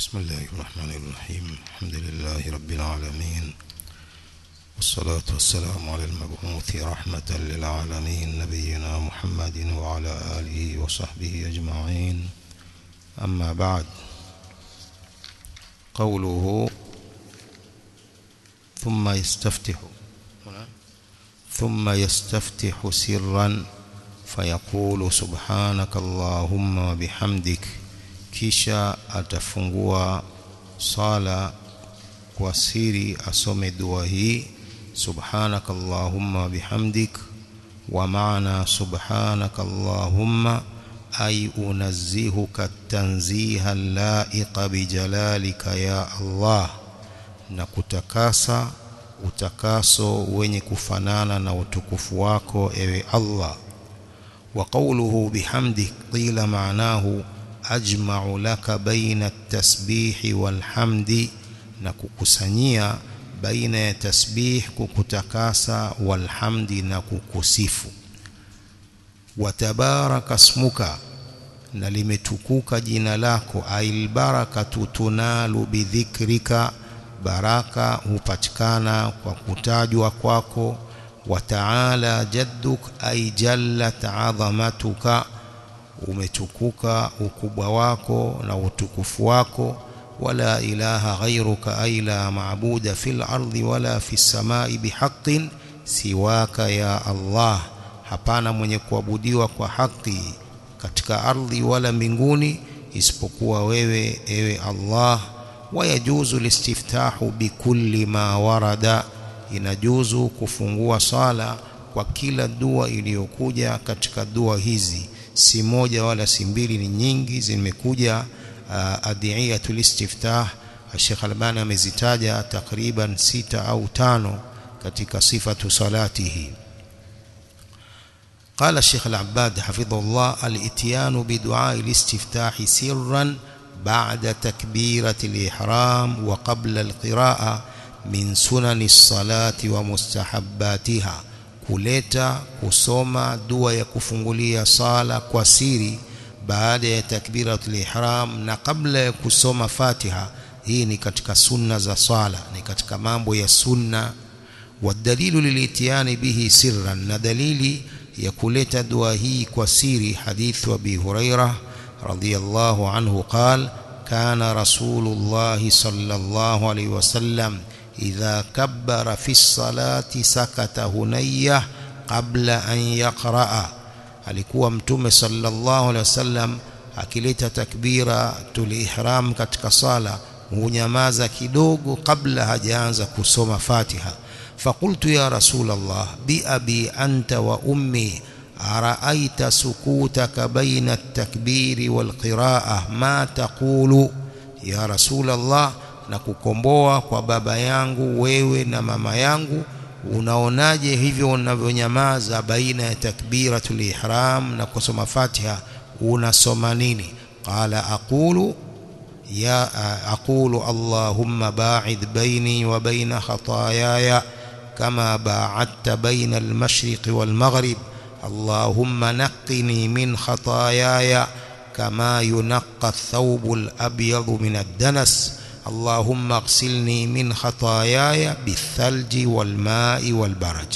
بسم الله الرحمن الرحيم الحمد لله رب العالمين والصلاة والسلام على المبعوث رحمة للعالمين نبينا محمد وعلى آله وصحبه أجمعين أما بعد قوله ثم يستفتح ثم يستفتح سرا فيقول سبحانك اللهم وبحمدك kisha atafungua sala kwa siri asome dua hii subhanaka allahumma bihamdik wa maana subhanaka allahumma ay unazzihuka tanziha laiqa bijalalika ya allah na kutakasa utakaso wenye kufanana na utukufu wako ewe allah wa qawluhu bihamdik qila maanahu ajma'u laka baina at-tasbih wal-hamdi na kukusanyia baina ya tasbih kukutakasa walhamdi na kukusifu watabaraka smuka na limetukuka jina lako ail barakatu tunalu bidhikrika baraka hupatikana kwa kutajwa kwako wataala jadduk ay jallat azamatuka umetukuka ukubwa wako na utukufu wako wala ilaha ghairuka ay la maabuda fil ardi wala fis samai bihaqqin siwaka ya Allah hapana mwenye kuabudiwa kwa haki katika ardhi wala mbinguni isipokuwa wewe ewe Allah wayajuzu listiftahu bikulli ma warada inajuzu kufungua sala kwa kila dua iliyokuja katika dua hizi si moja wala si mbili ni nyingi zimekuja uh, adiyatul istiftah Sheikh Albani amezitaja takriban sita au tano katika sifatu salatihi قال الشيخ العباد حفظه الله الاتيان بدعاء الاستفتاح سرا بعد تكبيرة الإحرام وقبل القراءة من سنن الصلاة ومستحباتها kuleta kusoma dua ya kufungulia sala kwa siri baada ya takbiratul ihram na kabla ya kusoma Fatiha hii ni katika sunna za swala ni katika mambo ya sunna wadalilu lilitiani bihi sirran na dalili ya kuleta dua hii kwa siri hadithu Abi Hurairah radhiyallahu anhu qala kana rasulullah sallallahu alayhi wasallam إذا كبر في الصلاة سكت هنيه قبل أن يقرأ alikuwa mtume sallallahu alaihi wasallam akileta takbira tulihram katika sala hunyamaza kidogo kabla hajaanza kusoma Fatiha faqultu ya rasul Allah bi abi anta wa ummi araaita sukutaka baina at-takbiri wal qira'ah ma taqulu ya rasul Allah na kukomboa kwa baba yangu wewe na mama yangu unaonaje hivyo unavyonyamaza baina ya takbiratul ihram na kusoma Fatiha unasoma nini qala aqulu ya aqulu allahumma ba'id baini wa baina khataayaya kama ba'adta baina al-mashriq wal-maghrib allahumma naqqini min khataayaya kama yunqqa ath-thawbu al-abyadu min ad-danas اللهم اغسلني من خطاياي بالثلج والماء والبرد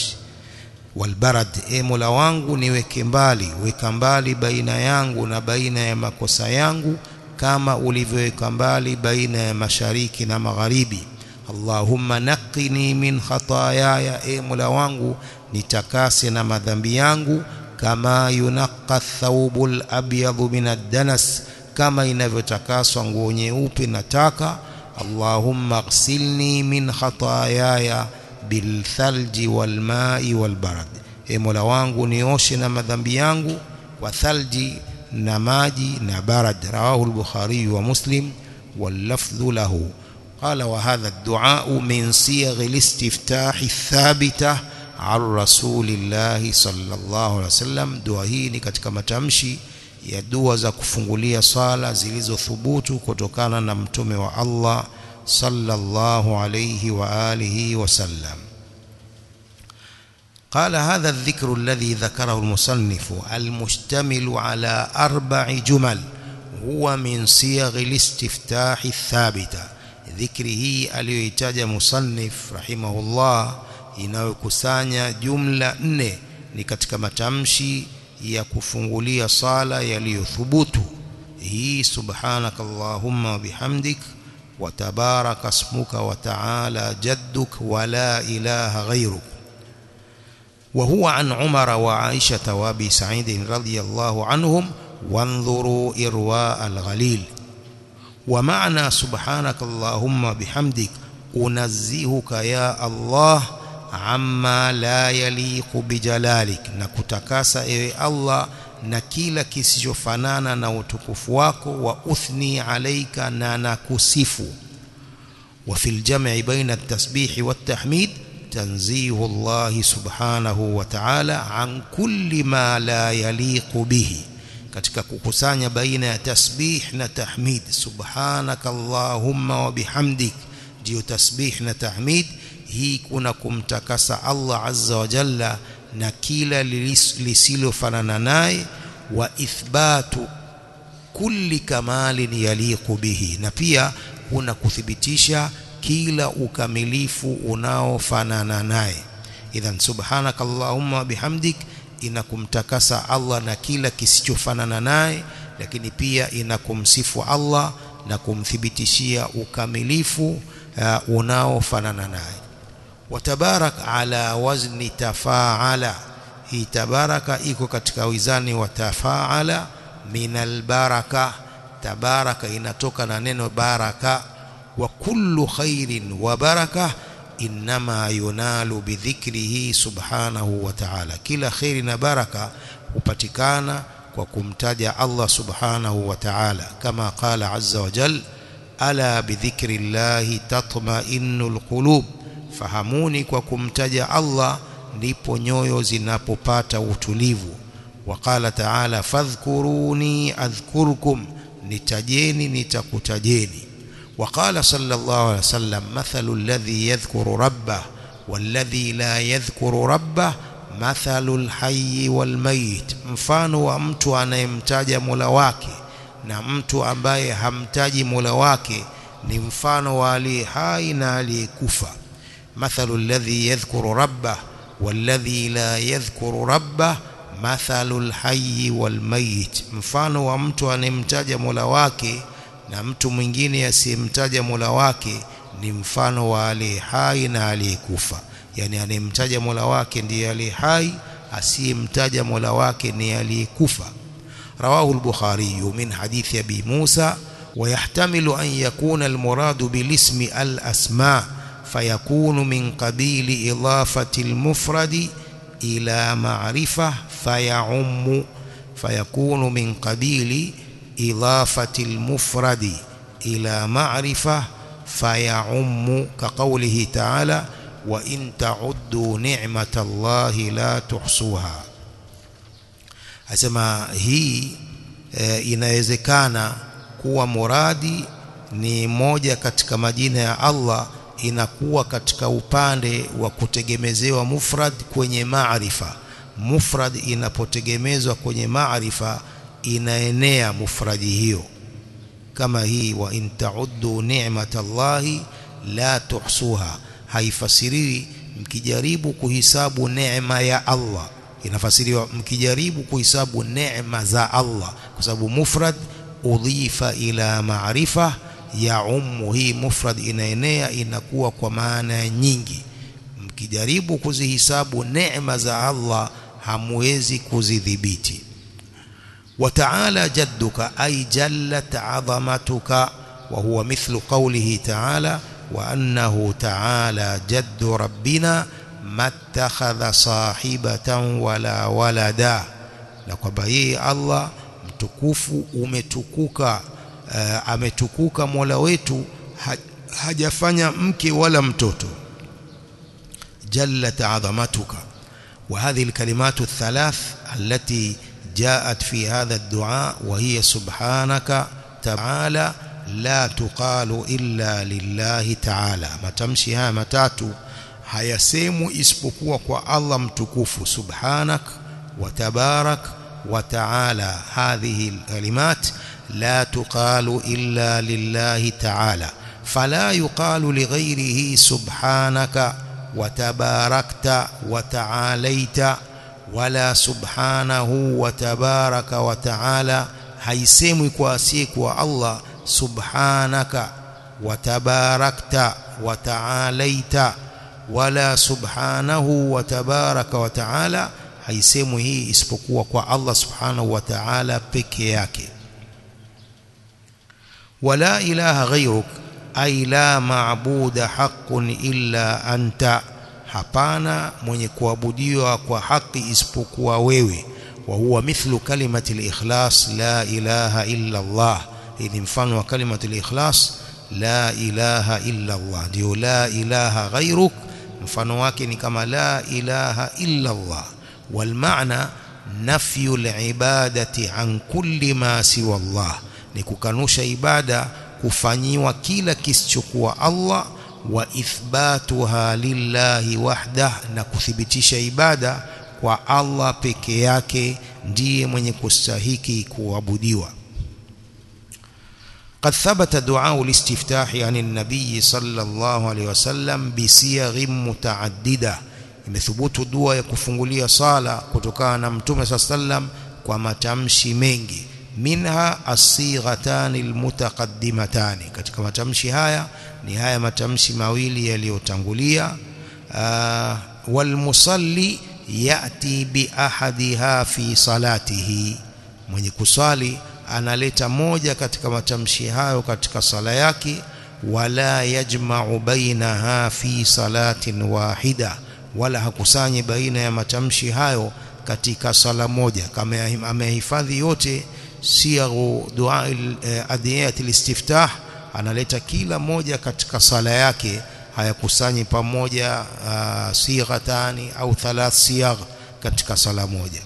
والبرد e mola wangu niweke mbali weka mbali baina yangu na baina ya makosa yangu kama ulivyoweka mbali baina ya mashariki na magharibi Allahumma naqini min khataayaya e mola wangu nitakase na madhambi yangu kama yunaqqa thawbul abyadu min ad-danas kama inavyotakaswa nguo nyeupe na taka Allahumma ghsilni min khataayaya bilthalji walmai walbarad e mola wangu nioshe na madhambi yangu kwa thalji na maji na barad rawahu al-bukhari wa muslim wal-lafdhu lahu qala wa hadha ad-du'a min siyagh al-istiftah ath-thabitah an rasulillah sallallahu alaihi wasallam dua hii ni katika matamshi ya dua za kufungulia sala zilizothubutu kutokana na mtume wa Allah sallallahu alayhi wa alihi wasallam قال هذا الذكر الذي ذكره المصنف المشتمل على أربع جمل huwa min siyaghi listiftahi thabita dhikri hii aliyoitaja musannif rahimahullah inayokusanya jumla nne ni katika matamshi ya kufungulia sala yaliyothubutu hii subhanaka allahumma wa bihamdik wa tabaraka ismuka wa ta'ala jadduk wa la ilaha ghayruk وهو عن عمر وعائشة وابي سعيد رضي الله عنهم وانظروا إرواء الغليل ومعنى سبحانك اللهم بحمدك أنزهك يا الله عما لا يليق بجلالك نكتكاس إيه الله na kila kisichofanana na utukufu wako wa uthni alaika na nakusifu wa fil jam'i baina at-tasbih wa at-tahmid tanzihu Allah subhanahu wa ta'ala an kulli ma la yaliqu bihi katika kukusanya baina ya tasbih na tahmid subhanaka allahumma wa bihamdik ndio tasbih na tahmid hii kuna kumtakasa Allah azza wa jalla na kila lisilofanana naye wa ithbatu kulli kamalin yaliqu bihi na pia kuna kuthibitisha kila ukamilifu unaofanana naye idhan subhanaka allahumma bihamdik inakumtakasa Allah na kila kisichofanana naye lakini pia inakumsifu Allah na kumthibitishia ukamilifu uh, unaofanana naye watabarak ala wazni tafaala hii tabaraka iko katika wizani wa tafaala min albaraka tabaraka inatoka na neno baraka wa kullu khairin wa baraka inma yunalu bidhikrihi subhanahu wa ta'ala kila khairi na baraka hupatikana kwa kumtaja Allah subhanahu wa ta'ala kama qala azza wa jal ala bidhikri llahi tatma'innul qulub fahamuni kwa kumtaja Allah ndipo nyoyo zinapopata utulivu waqala ta'ala fadhkuruni adhkurkum nitajeni nitakutajeni وقال صلى الله عليه وسلم مثل الذي يذكر ربه والذي لا يذكر ربه مثل الحي والميت mfano wa mtu anayemtaja Mola wake na mtu ambaye hamtaji Mola wake ni mfano wa aliye hai na aliyekufa mathalu alladhi yadhkuru rabbah walladhi la yadhkuru rabbah mathalu alhayy walmayit mfano wa mtu anayemtaja Mola wake na mtu mwingine asiyemtaja Mola wake ni mfano wa aliye hai na aliyekufa yani anayemtaja Mola wake ndiye aliye hai asiyemtaja Mola wake ni aliyekufa رواه البخاري من حديث أبي موسى ويحتمل أن يكون المراد بالاسم الأسماء فيكون من قبيل إضافة المفرد إلى معرفة فيعم فيكون من قبيل إضافة المفرد إلى معرفة فيعم كقوله تعالى وإن تعدوا نعمة الله لا تحصوها asema hii e, inawezekana kuwa muradi ni moja katika majina ya Allah inakuwa katika upande wa kutegemezewa mufrad kwenye maarifa mufrad inapotegemezwa kwenye maarifa inaenea mufradi hiyo kama hii wa in ta'uddu ni'matallahi la tuhsuha haifasiriwi mkijaribu kuhisabu neema ya Allah inafasiriwa mkijaribu kuhesabu neema za Allah kwa sababu mufrad udhifa ila maarifa ya ummu hii mufrad inaenea inakuwa kwa maana nyingi mkijaribu kuzihisabu neema za Allah hamwezi kuzidhibiti وتعالى جدك أي جلت عظمتك وهو مثل قوله تعالى وأنه تعالى جد ربنا ما اتخذ صاحبة ولا ولدا na kwamba yeye Allah mtukufu umetukuka uh, ametukuka Mola wetu ha, hajafanya mke wala mtoto jallat azamatuka wa hadhihi alkalimatu athalath allati جاءت في هذا الدعاء وهي سبحانك تعالى لا تقال إلا لله تعالى matamshi haya matatu hayasemwi isipokuwa kwa Allah mtukufu subhanak wa tabarak wa taala hadhihi alkalimat لا تقال إلا لله تعالى فلا يقال لغيره سبحانك وتباركت وتعاليت ولا سبحانه وتبارك وتعالى haisemwi kwa asiyekuwa Allah subhanaka watabarakta wataalaita wala subhanahu watabaraka wataala haisemwi hii isipokuwa kwa Allah subhanahu wa ta'ala peke yake wala ilaha ghayruk ay la maabuda haqqun illa anta hapana mwenye kuabudiwa kwa haki isipokuwa wewe wa huwa mithlu kalimati al-ikhlas la ilaha illa Allah hii ni mfano wa kalimati al-ikhlas la ilaha illa Allah ndio la ilaha ghayruk mfano wake ni kama la ilaha illa Allah والمعنى نفي العبادة عن كل ما سوى الله ni kukanusha ibada kufanyiwa kila kisichokuwa Allah wa ithbatuha lillahi wahdah na kuthibitisha ibada kwa Allah peke yake ndiye mwenye kustahiki kuabudiwa قد ثبت دعاء الاستفتاح عن النبي صلى الله عليه وسلم بصيغ متعدده imethubutu dua ya kufungulia sala kutokana na mtume saa sallam kwa matamshi mengi minha asighatani almutaqaddimatani katika matamshi haya ni haya matamshi mawili yaliyotangulia walmusalli yati biahadiha fi salatihi mwenye kusali analeta moja katika matamshi hayo katika sala yake wala yajma'u bainaha fi salatin wahida wala hakusanyi baina ya matamshi hayo katika sala moja kama amehifadhi yote siaghu dua adiyat alistiftah analeta kila moja katika sala yake hayakusanyi pamoja uh, sighatani au thalath siyagh katika sala moja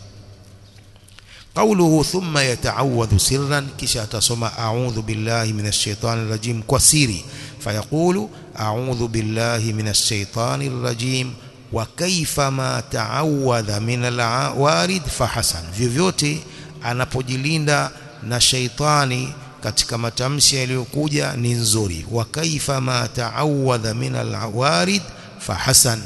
قوله ثم يتعوذ سرا كشا تصم أعوذ بالله من الشيطان الرجيم كسيري فيقول أعوذ بالله من الشيطان الرجيم وكيف ما تعوذ من الوارد فحسن vyovyote anapojilinda na shaitani katika matamshi yaliyokuja ni nzuri wa kaifa ma ta'awadha min alwarid fahasan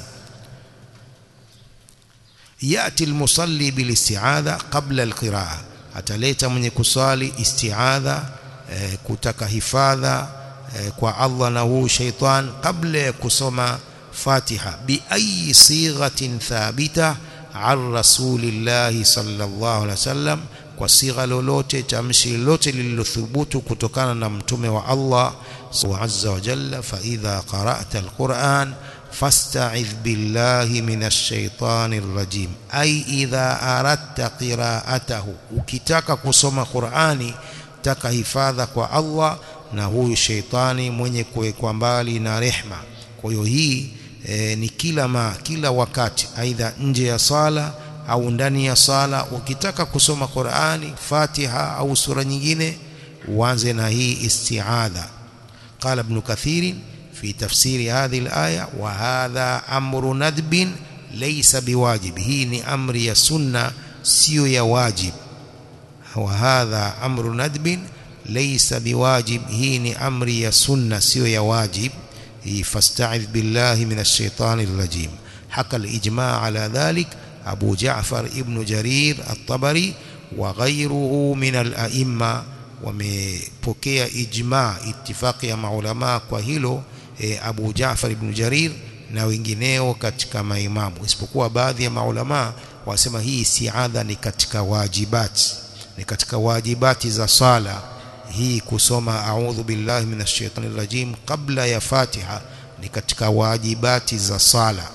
yati almusalli bilisti'adha qabla alqira'a ataleta mwenye kusali isti'adha eh, kutaka hifadha eh, kwa Allah na huu shaitan kabla ya kusoma Fatiha bi ayi sighatin thabita an rasulillahi sallallahu alaihi wasallam kwa sigha lolote tamshi lolote lililothubutu kutokana na mtume wa Allah azza wa jalla fa idha qara'ta alquran fasta'idh billahi minash shaitanir rajim ay idha aradta qira'atahu ukitaka kusoma Qur'ani taka hifadha kwa Allah na huyu shaitani mwenye kuwekwa mbali na rehma kwa hiyo hii e, ni kila ma kila wakati aidha nje ya sala au ndani ya sala ukitaka kusoma Qur'ani Fatiha au sura nyingine uanze na hii isti'adha قال ابن كثير في تفسير هذه الآية وهذا أمر ندب ليس بواجب هي ni amri ya sunna sio ya wajib وهذا أمر ندب ليس بواجب هي ni amri ya sunna sio ya wajib فاستعذ بالله من الشيطان الرجيم حكى الإجماع على ذلك أبو جعفر ابن جرير الطبري وغيره من الأئمة wamepokea ijma itifaki ya maulama kwa hilo e, Abu Jaafar ibn Jarir na wengineo katika maimamu isipokuwa baadhi ya maulama wasema hii istiadha ni katika wajibati ni katika wajibati za sala hii kusoma a'udhu billahi minash shaitani rajim kabla ya Fatiha ni katika wajibati za sala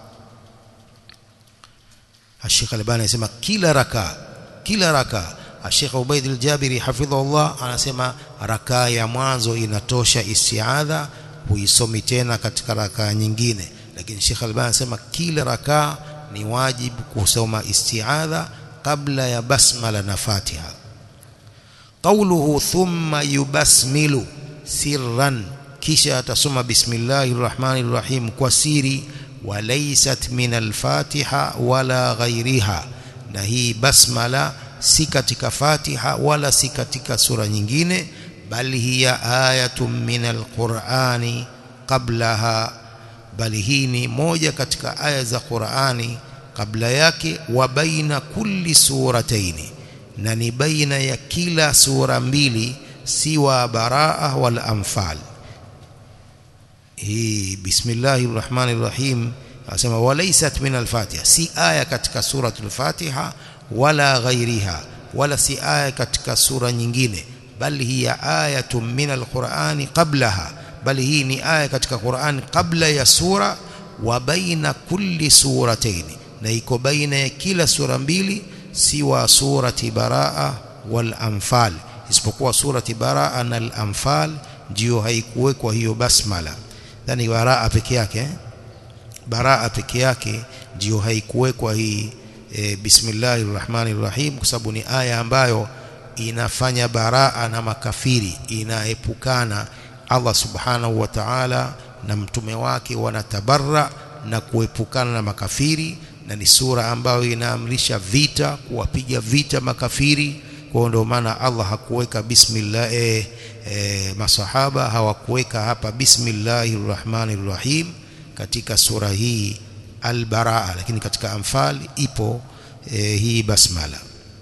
Sheikh Albani anasema kila raka kila raka Sheikh Ubaid al-Jabiri hafidhahullah anasema raka ya mwanzo inatosha istiadha huisomi tena katika raka nyingine lakini Sheikh Albani anasema kila raka ni wajibu kusoma istiadha kabla ya basmala na Fatiha قوله ثم يبسمل سرا kisha atasoma bismillahir rahmanir rahim kwa siri walaysat min al-fatiha wala ghairiha na hii basmala si katika Fatiha wala si katika sura nyingine bal hiya ayatun min alqur'ani qablaha bali hii ni moja katika aya za Qur'ani kabla yake wa baina kulli surataini na ni baina ya kila sura mbili siwa baraa wal anfal hii bismillahir rahmanir rahim asema walaysat min al-fatiha si aya katika suratul fatiha wala ghairiha wala si aya katika sura nyingine bali hiya ayatun min al-qur'ani qablaha bali hii ni aya katika Qur'an kabla ya sura wa baina kulli suratayn na iko baina ya kila sura mbili siwa surati baraa wal anfal isipokuwa surati baraa na al anfal ndio haikuwekwa hiyo basmala yani baraa peke yake eh? baraa peke yake ndio haikuwekwa hii e, bismillahir rahmanir rahim kwa sababu ni aya ambayo inafanya baraa na makafiri inaepukana Allah subhanahu wa ta'ala na mtume wake wanatabarra na kuepukana na makafiri na ni sura ambayo inaamrisha vita kuwapiga vita makafiri kwa ndio maana Allah hakuweka bismillah eh, eh, masahaba hawakuweka hapa bismillahir rahmanir rahim katika sura hii al-baraa lakini katika anfal ipo eh, hii basmala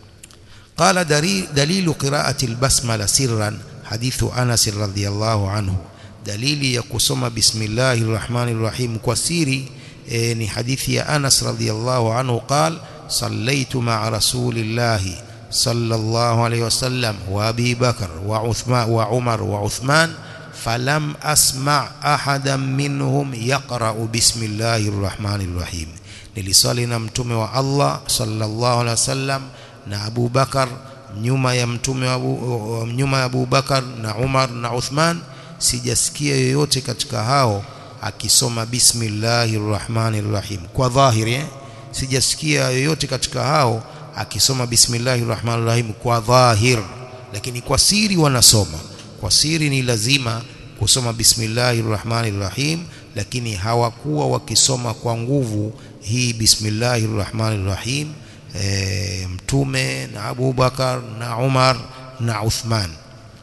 قال دليل قراءة البسملة سرا حديث أنس رضي الله عنه دليل يقسم بسم الله الرحمن الرحيم كسيري ni hadithi ya Anas radhiyallahu anhu قال صليت مع رسول الله صلى الله عليه وسلم وابي بكر وعثمان وعمر وعثمان فلم اسمع احدا منهم يقرا بسم الله الرحمن الرحيم nilisali na mtume wa Allah sallallahu alaihi wasallam na Abu Bakar nyuma ya mtume wa Abu, nyuma ya Abu Bakar na Umar na Uthman sijasikia yoyote katika hao akisoma bismillahir rahmanir rahim kwa dhahiri eh? sijasikia yoyote katika hao akisoma bismillahir rahmanir rahim kwa dhahir lakini kwa siri wanasoma kwa siri ni lazima kusoma bismillahir rahmanir rahim lakini hawakuwa wakisoma kwa nguvu hii bismillahir rahmanir rahim e, mtume na Abu Bakar na Umar na Uthman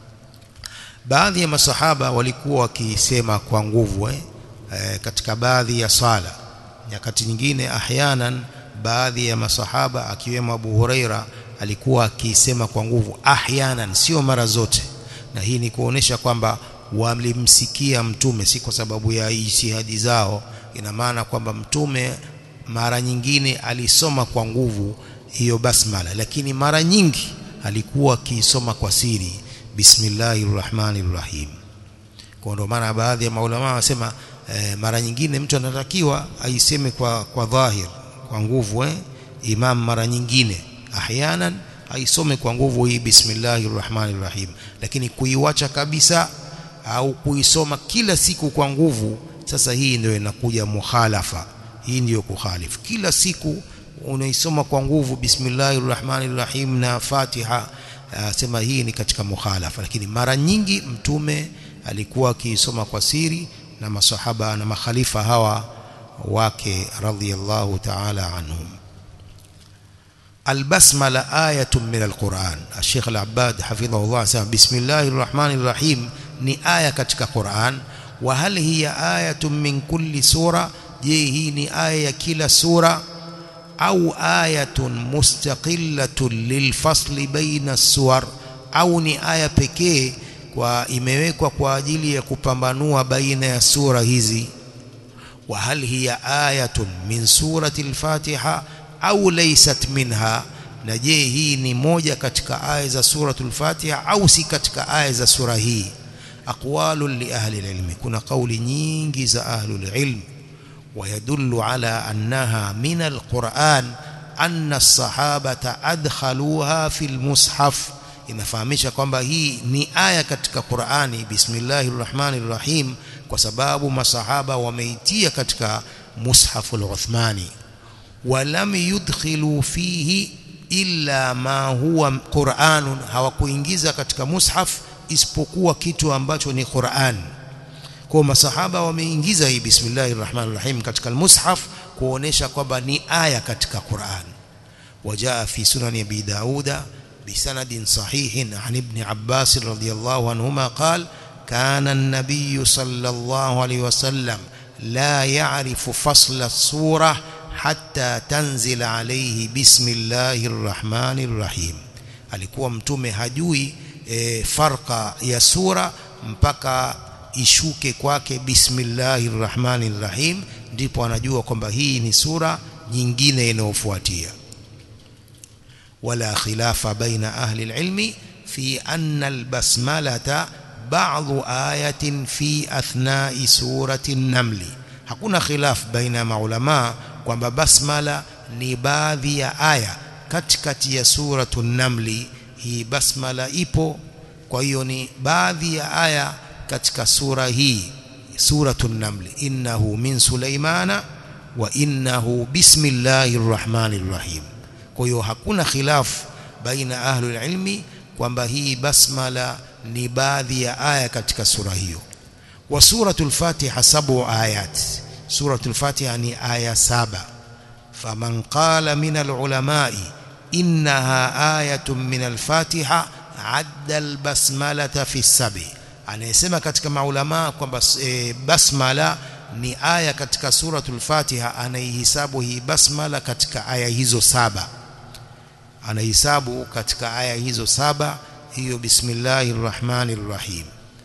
baadhi ya masahaba walikuwa wakisema kwa nguvu eh? e, katika baadhi ya sala nyakati nyingine ahyanan baadhi ya masahaba akiwemo Abu Huraira alikuwa akisema kwa nguvu ahyanan sio mara zote na hii ni kuonesha kwamba walimsikia mtume si kwa sababu ya ijtihadi zao ina maana kwamba mtume mara nyingine alisoma kwa nguvu hiyo basmala lakini mara nyingi alikuwa akisoma kwa siri bismillahir rahmanir rahim kwa ndio maana baadhi ya maulama wasema e, mara nyingine mtu anatakiwa aiseme kwa kwa dhahir kwa nguvu eh imam mara nyingine ahyanan aisome kwa nguvu hii bismillahir rahmanir rahim lakini kuiwacha kabisa au kuisoma kila siku kwa nguvu sasa hii ndio inakuja mukhalafa hii ndiyo kukhalifu kila siku unaisoma kwa nguvu bismillahir rahmanir rahim na fatiha sema hii ni katika mukhalafa lakini mara nyingi mtume alikuwa akiisoma kwa siri na masahaba na makhalifa hawa wake radhiyallahu ta'ala anhum البسملة آية من القرآن الشيخ العباد حفظه الله سمع بسم الله الرحمن الرحيم ni aya katika Qur'an wa hal hiya ayatun min kulli sura je hii ni aya ya kila sura au ayatun mustaqillatun lilfasli baina suwar au ni aya pekee kwa imewekwa kwa ajili ya kupambanua baina ya sura hizi wa hal hiya ayatun min surati al-Fatiha au laysat minha na je hii ni moja katika aya za suratul Fatiha au si katika aya za sura hii aqwalu li ahli al-ilm kuna kauli nyingi za ahli al-ilm ويدل على أنها من القرآن أن الصحابة أدخلوها في المصحف inafahamisha kwamba hii ni aya katika Qur'ani bismillahir rahmanir rahim kwa sababu masahaba wameitia katika mushaful Uthmani walam yudkhilu fihi illa ma huwa Qur'anun hawakuingiza katika mushaf isipokuwa kitu ambacho ni Qur'an kwa masahaba wameingiza hii bismillahir rahmanir rahim katika al-mushaf kuonesha kwamba ni aya katika Qur'an وجاء في سنن أبي داود بسند صحيح عن ابن عباس رضي الله عنهما قال كان النبي صلى الله عليه وسلم لا يعرف فصل السورة حتى تنزل عليه بسم الله الرحمن الرحيم alikuwa mtume hajui e, farka ya sura mpaka ishuke kwake bismillahir rahmanir rahim ndipo anajua kwamba hii ni sura nyingine inayofuatia wala khilafa baina ahli alilmi fi anna albasmalata ba'dhu ayatin fi athna'i surati an-naml hakuna khilaf baina maulama kwamba basmala ni baadhi ya aya katikati ya suratu namli hii basmala ipo kwa hiyo ni baadhi ya aya katika sura hii suratu namli innahu min sulaimana wa innahu bismillahir rahmanir rahim kwa hiyo hakuna khilaf baina ahlul ilmi kwamba hii basmala ni baadhi ya aya katika sura hiyo wa suratul fatiha sabu ayat suratul fatiha ni aya saba faman qala min alulama'i innaha ayatun min alfatiha adda albasmalata fi sabi anayesema katika maulama kwamba e, basmala ni aya katika suratul fatiha anaihisabu hii basmala katika aya hizo saba anahisabu katika aya hizo saba hiyo bismillahir rahmanir rahim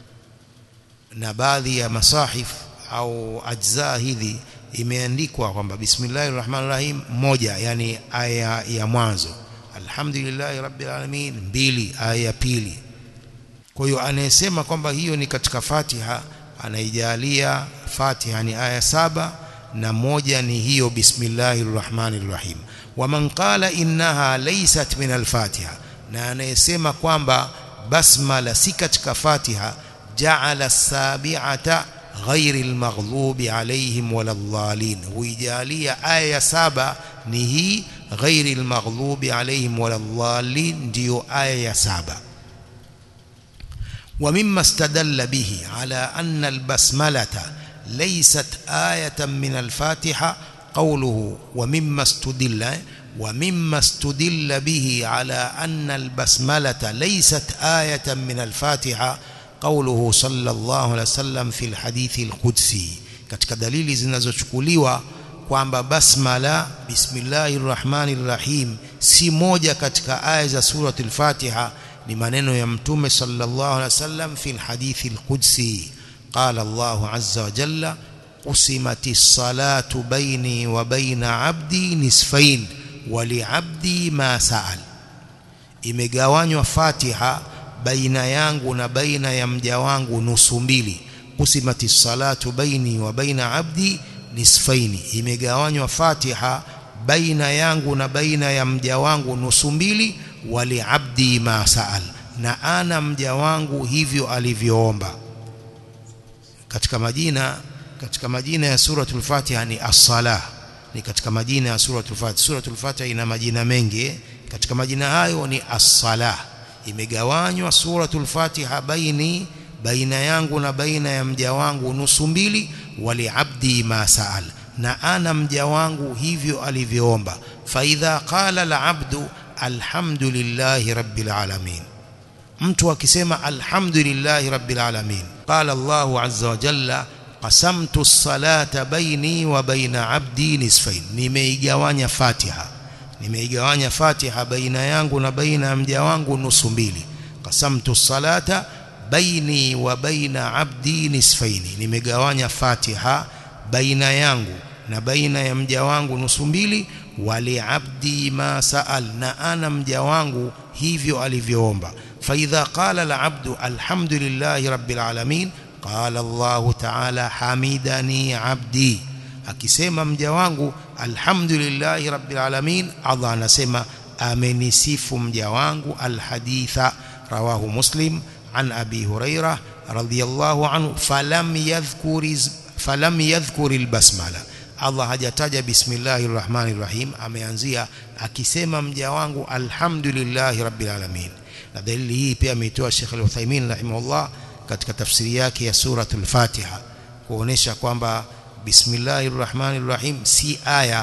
na baadhi ya masahif au ajza hizi imeandikwa kwamba bismillahir rahmanir rahim moja yani aya ya mwanzo alhamdulillahi rabbil alamin mbili aya ya pili kwa hiyo anayesema kwamba hiyo ni katika Fatiha anaijalia Fatiha ni aya saba na moja ni hiyo bismillahir rahmanir rahim waman qala innaha laysat min al-Fatiha na anayesema kwamba basmala si katika Fatiha ja'ala as-sabi'ata غير المغضوب عليهم ولا الضالين huijalia aya ya saba ni hii غير المغضوب عليهم ولا الضالين ndio aya ya saba ومما استدل به على أن البسملة ليست آية من الفاتحة قوله ومما استدل ومما استدل به على أن البسملة ليست آية من الفاتحة قوله صلى الله عليه وسلم في الحديث القدسي katika dalili zinazochukuliwa kwamba basmala bismillahir rahmanir rahim si moja katika aya za suratul fatiha ni maneno ya mtume sallallahu alaihi wasallam fi alhadithi alqudsi qala Allah azza wa jalla qusimatis salatu baini wa baina abdi nisfain wa liabdi ma sa'al imegawanywa fatiha baina yangu na baina ya mja wangu nusu mbili kusimati salatu baini wa baina abdi nisfaini imegawanywa fatiha baina yangu na baina ya mja wangu nusu mbili wali abdi ma saal na ana mja wangu hivyo alivyoomba katika majina katika majina ya suratul fatiha ni as-salah ni katika majina ya suratul fatiha suratul fatiha ina majina mengi katika majina hayo ni as-salah imegawanywa suratul fatiha baini baina yangu na baina ya mja wangu nusu mbili wali abdi ma saal na ana mja wangu hivyo alivyoomba fa idha qala al abdu alhamdulillahi rabbil alamin mtu akisema alhamdulillahi rabbil alamin qala Allah azza wa jalla qasamtu as-salata baini wa baina abdi nisfain nimeigawanya fatiha nimeigawanya fatiha baina yangu na baina ya mja wangu nusu mbili qasamtu salata baini wa baina abdi nisfaini nimegawanya fatiha baina yangu na baina ya mja wangu nusu mbili wali abdi ma saal na ana mja wangu hivyo alivyoomba fa idha qala al abdu alhamdulillahi rabbil alamin qala Allah ta'ala hamidani abdi akisema mja wangu alhamdulillahi rabbil alamin Allah anasema amenisifu mja wangu alhaditha rawahu muslim an abi hurairah radhiyallahu anhu falam yadhkur falam yadhkur albasmala Allah hajataja bismillahir rahmanir rahim ameanzia akisema mja wangu alhamdulillahi rabbil alamin na dalili hii pia ameitoa Sheikh Al-Uthaymeen rahimahullah katika tafsiri yake ya suratul Fatiha kuonesha kwamba bismillahir rahmanir rahim si aya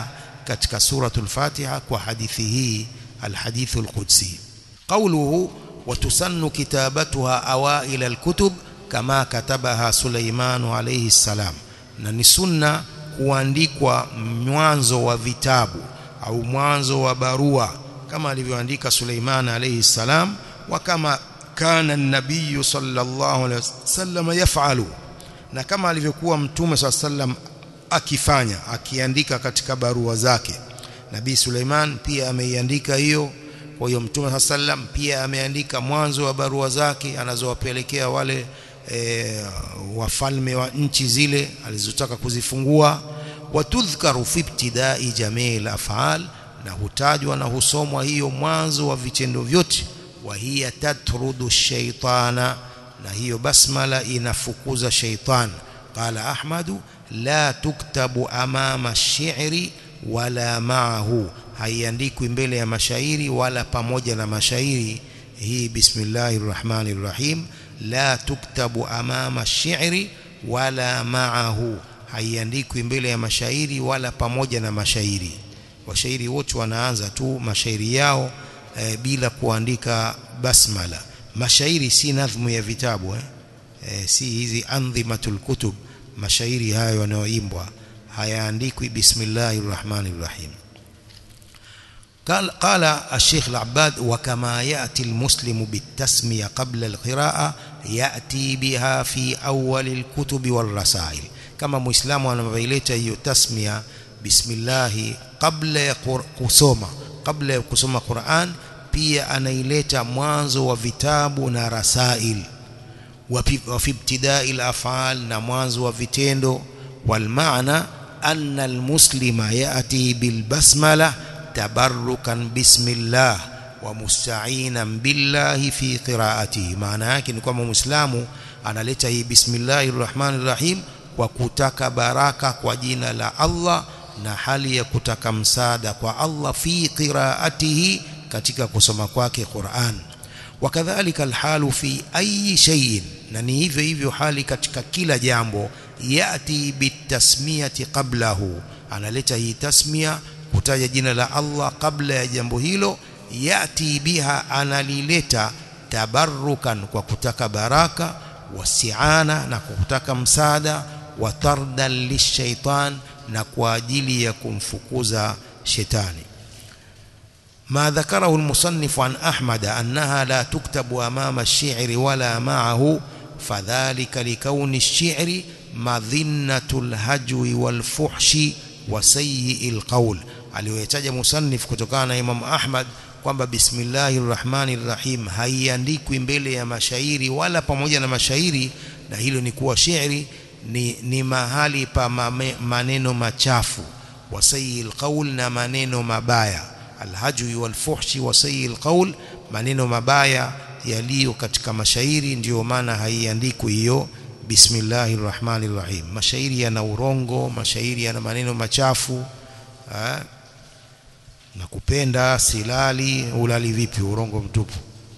katika suratul Fatiha kwa hadithi hii alhadithu alqudsi qawluhu وتسن كتابتها أوائل الكتب كما كتبها سليمان عليه السلام na ni sunna kuandikwa mwanzo wa vitabu au mwanzo wa barua kama alivyoandika Suleiman alayhi salam wa kama kana an-nabiy sallallahu alayhi wasallam yafalu na kama alivyokuwa mtume sallam akifanya akiandika katika barua zake nabii Suleiman pia ameiandika hiyo kwa hiyo mtume sallam pia ameandika mwanzo wa barua zake anazowapelekea wale e, wafalme wa nchi zile alizotaka kuzifungua watudhkaru fi ibtidai jamii afal na hutajwa na husomwa hiyo mwanzo wa vitendo vyote wa hiya tatrudu shaytana na hiyo basmala inafukuza shaytan qala ahmadu la tuktabu amama ash-shi'ri wala ma'ahu haiandikwi mbele ya mashairi wala pamoja na mashairi hii bismillahir rahmanir rahim la tuktabu amama ash-shi'ri wala ma'ahu haiandikwi mbele ya mashairi wala pamoja na mashairi washairi wote wanaanza tu mashairi yao e, bila kuandika basmala mashairi si nadhmu ya vitabu eh? E, si hizi andhimatul kutub mashairi hayo yanayoimbwa hayaandikwi bismillahir rahmanir rahim قال قال الشيخ العباد وكما يأتي المسلم بالتسمية قبل القراءة يأتي بها في أول الكتب والرسائل كما مسلم anavyoileta hiyo tasmia bismillah kabla ya kusoma kabla ya kusoma Qur'an pia anaileta mwanzo wa vitabu na rasail wa fi ibtidai al-af'al na mwanzo wa vitendo wal maana anna al-muslima ya'ti bil basmala tabarrukan bismillah wa musta'inan billahi fi qira'atihi maana yake ni kwamba muislamu analeta hii bismillahir rahmanir rahim kwa kutaka baraka kwa jina la Allah na hali ya kutaka msaada kwa Allah fi qira'atihi katika kusoma kwake Qur'an wakadhalika alhalu fi ayi shay'in na ni hivyo hivyo hali katika kila jambo yati bitasmiyati qablahu analeta hii tasmia kutaja jina la Allah kabla ya jambo hilo yati biha analileta tabarrukan kwa kutaka baraka wasiana na kwa kutaka msaada wa tardan lishaitan na kwa ajili ya kumfukuza shetani ما ذكره المصنف عن أحمد أنها لا تكتب أمام الشعر ولا معه فذلك لكون الشعر مظنة الهجو والفحش وسيء القول aliyoyataja musannif kutokana na Imam Ahmad kwamba bismillahir rahmanir rahim haiandikwi mbele ya mashairi wala pamoja na mashairi na hilo ni kuwa shairi ni, ni mahali pa mame, maneno machafu wasayil qaul na maneno mabaya alhajwi walfuhshi wasayil qaul maneno mabaya yaliyo katika mashairi ndiyo maana haiandikwi hiyo bismillahir rahmanir rahim mashairi yana urongo mashairi yana maneno machafu ha? na kupenda silali ulali vipi urongo mtupu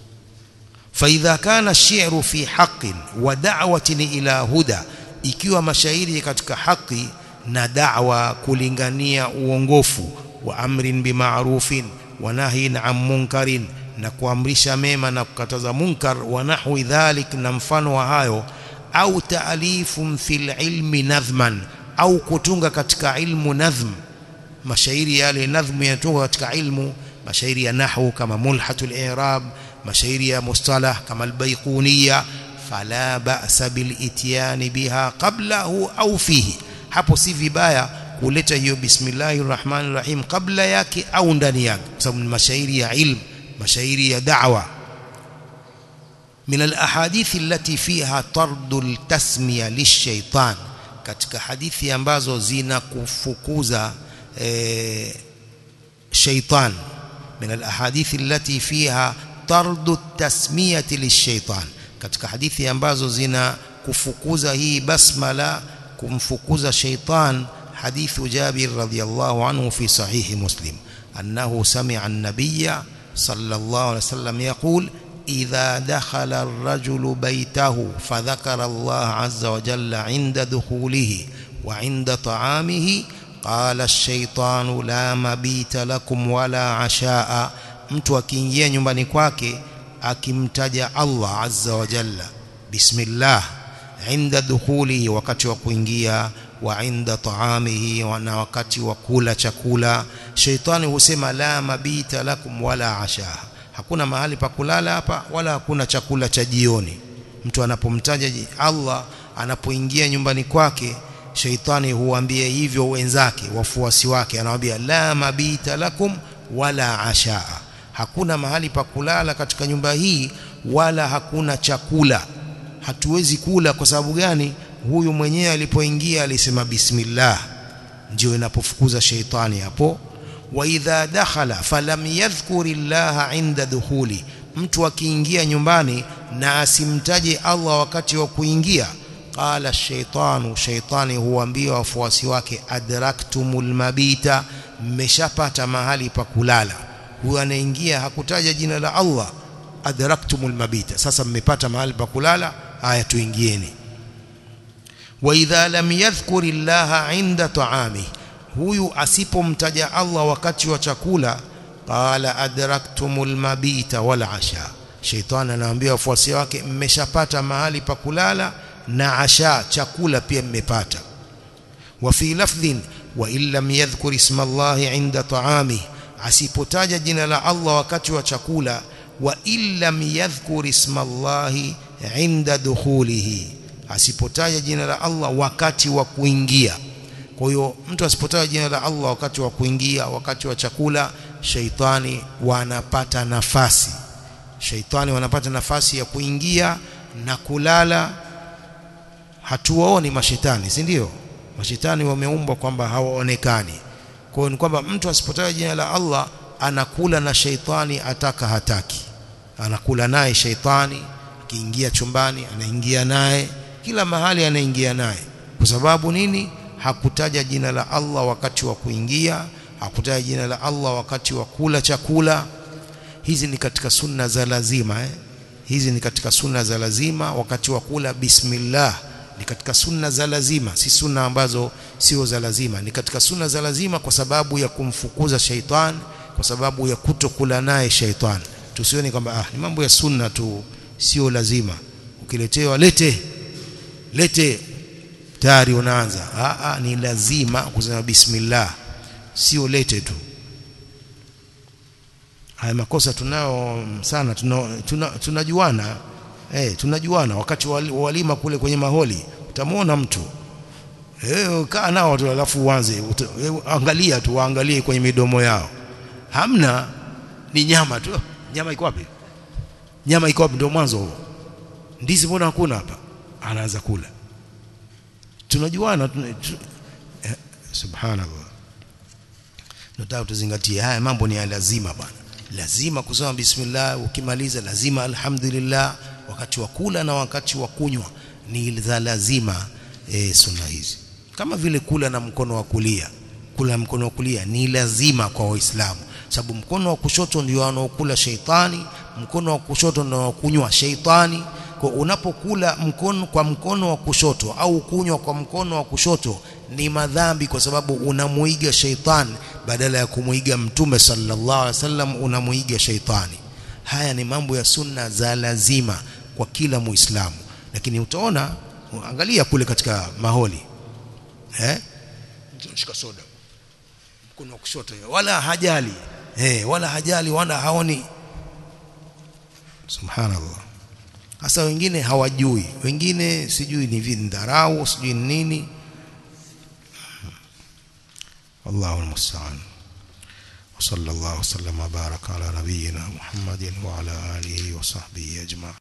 فإذا كان الشعر في حق ودعوة إلى هدى ikiwa mashairi katika haki na da'wa kulingania uongofu wa amrin bima'rufin wa nahyin 'an munkarin na kuamrisha mema na kukataza munkar wa nahwi dhalik na mfano wa hayo au ta'alifun fil ilmi nadhman au kutunga katika ilmu nadhm mashairi yale nadhmu yanatunga katika ilmu mashairi ya nahwu kama mulhatul i'rab mashairi ya mustalah kama albayquniyya fala ba'sa bil ityani biha qablahu au fihi hapo si vibaya kuleta hiyo bismillahir rahmanir rahim kabla yake au ndani yake kwa sababu ni mashairi ya ilmu mashairi ya da'wa من الاحاديث التي فيها طرد التسميه للشيطان katika hadithi ambazo zinakufukuza e, shaitan من الاحاديث التي فيها طرد التسميه للشيطان katika hadithi ambazo zina kufukuza hii basmala kumfukuza shaitan حديث جابر رضي الله عنه في صحيح مسلم أنه سمع النبي صلى الله عليه وسلم يقول إذا دخل الرجل بيته فذكر الله عز وجل عند دخوله وعند طعامه qala ash-shaytanu la mabita lakum wala ashaa mtu akiingia nyumbani kwake akimtaja Allah azza wa jalla bismillah inda dukhulihi wakati wa kuingia wa inda taamihi na wakati wa kula chakula shaitani husema la mabita lakum wala ashaa hakuna mahali pa kulala hapa wala hakuna chakula cha jioni mtu anapomtaja Allah anapoingia nyumbani kwake shaitani huambia hivyo wenzake wafuasi wake anawaambia la mabita lakum wala ashaa hakuna mahali pa kulala katika nyumba hii wala hakuna chakula hatuwezi kula kwa sababu gani huyu mwenyewe alipoingia alisema bismillah ndio inapofukuza sheitani hapo wa idha dakhala falam yadhkurillaha inda dukhuli mtu akiingia nyumbani na asimtaje Allah wakati wa kuingia qala shaitanu shaitani huambia wafuasi wake adraktumul mabita mmeshapata mahali pa kulala huyu anaingia hakutaja jina la Allah adraktumul mabita sasa mmepata mahali pa kulala haya tuingieni wa idha lam yadhkur illaha inda ta'ami huyu asipomtaja Allah wakati wa chakula qala adraktumul mabita wal asha shaitani anaambia wafuasi wake mmeshapata mahali pa kulala na asha chakula pia mmepata wa fi lafdhin wa illam yadhkur isma Allah inda ta'ami asipotaja jina la Allah wakati wa chakula wa illam yadhkur isma Allah inda dukhulihi asipotaja jina la Allah wakati wa kuingia kwa hiyo mtu asipotaja jina la Allah wakati wa kuingia wakati wa chakula shaitani wanapata nafasi shaitani wanapata nafasi ya kuingia na kulala hatuwaoni mashetani si ndio mashetani wameumbwa kwamba hawaonekani kwa hiyo ni kwamba mtu asipotaja jina la Allah anakula na shaitani ataka hataki anakula naye shaitani akiingia chumbani anaingia naye kila mahali anaingia naye kwa sababu nini hakutaja jina la Allah wakati wa kuingia hakutaja jina la Allah wakati wa kula chakula hizi ni katika sunna za lazima eh? hizi ni katika sunna za lazima wakati wa kula bismillah ni katika sunna za lazima si sunna ambazo sio za lazima ni katika sunna za lazima kwa sababu ya kumfukuza shaitan kwa sababu ya kutokula naye shaitan tusione kwamba ah ni mambo ya sunna tu sio lazima ukiletewa lete lete tayari unaanza ah, ah ni lazima kusema bismillah sio lete tu haya makosa tunao sana tunajuana tuna, tuna eh tunajuana wakati walima kule kwenye maholi utamwona mtu eh kaa nao tu alafu uanze angalia tu waangalie kwenye midomo yao hamna ni nyama tu nyama iko wapi nyama iko wapi ndio mwanzo huo ndizi mbona hakuna hapa anaanza kula tunajuana tuna, tu, eh, subhanallah nataka tuzingatie haya mambo ni ya lazima bwana lazima kusema bismillah ukimaliza lazima alhamdulillah wakati wa kula na wakati wa kunywa ni za lazima e, sunna hizi kama vile kula na mkono wa kulia kula na mkono wa kulia ni lazima kwa waislamu sababu mkono wa kushoto ndio anaokula sheitani mkono wa kushoto ndio anaokunywa sheitani kwa unapokula mkono kwa mkono wa kushoto au kunywa kwa mkono wa kushoto ni madhambi kwa sababu unamuiga sheitani badala ya kumuiga mtume sallallahu alaihi wasallam unamuiga sheitani haya ni mambo ya sunna za lazima kwa kila muislamu lakini utaona angalia kule katika maholi eh shika soda mkono wa kushoto wala hajali eh wala hajali wala haoni subhanallah hasa wengine hawajui wengine sijui ni vindharau sijui ni nini والله المستعان وصلى الله وسلم وبارك على نبينا محمد وعلى آله وصحبه أجمعين